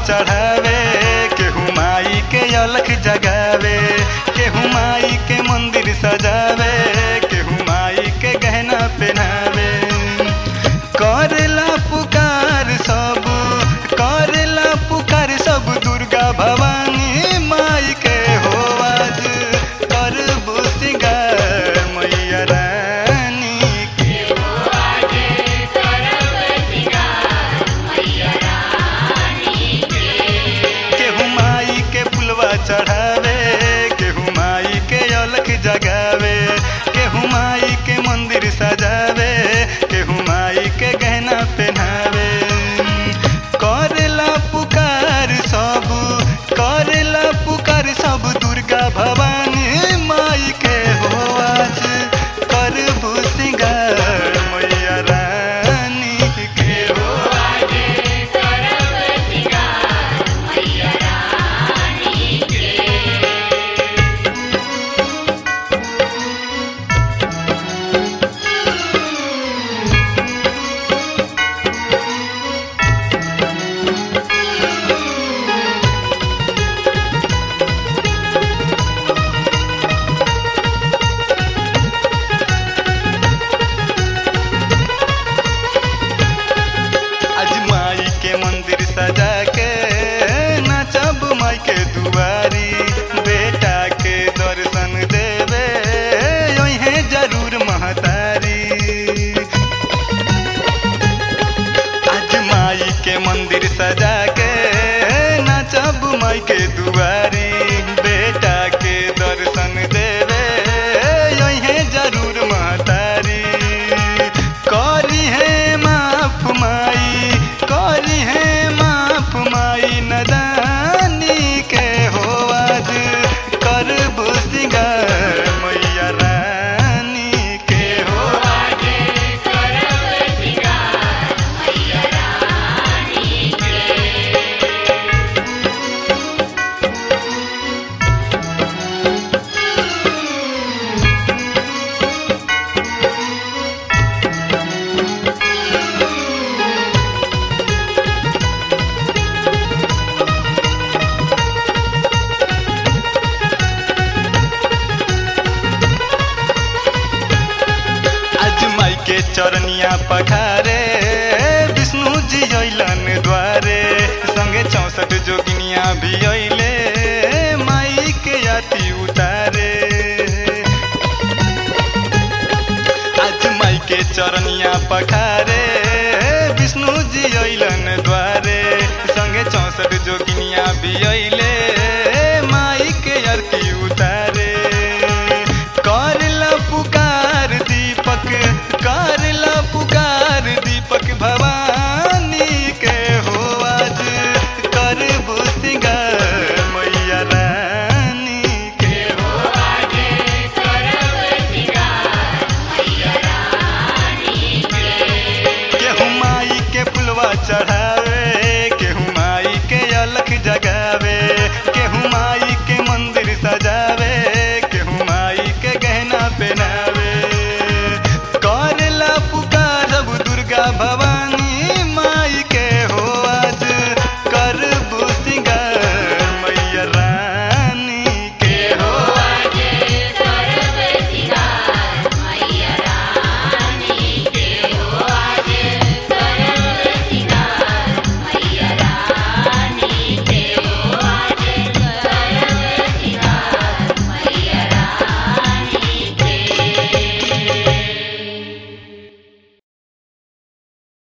चढ़ावे केहू माई के अलख जगावे केहू माई के मंदिर सजावे केहू माई के गहना पहनावे करेला पुकार सब करेला पुकार सब दुर्गा भवानी माई के हो आज करबू सिंगार मैया रानी के केहू माई के फुलवा चढ़ावे केहू माई के अलख जगावे केहू माई के मंदिर सजावे केहू माई के गहना पहनावे करेला पुकार सब करेला पुकार सब दुर्गा भवानी माई के हो आज करबू सिंगार मैया रानी के हो आज माई के मंदिर सजा के नचब माई के दुआरी बेटा के दर्शन देवे है जरूर महतारी आज माई के मंदिर सजा के नचब माई के दुआरी बेटा के दर्शन देवे है जरूर महतारी करी है माफ माई करी है माफ माई नदानी के हो आज करबू सिंगार मैया रानी के हो आज माई के चरनिया पखारे विष्णु जी अइलन द्वारे संगे चौसठ जोगिनिया भी अइले माई के आती उतारे आज माई के चरनिया पखारे विष्णु जी अइलन द्वारे संगे चौसठ जोगिनिया भी अइले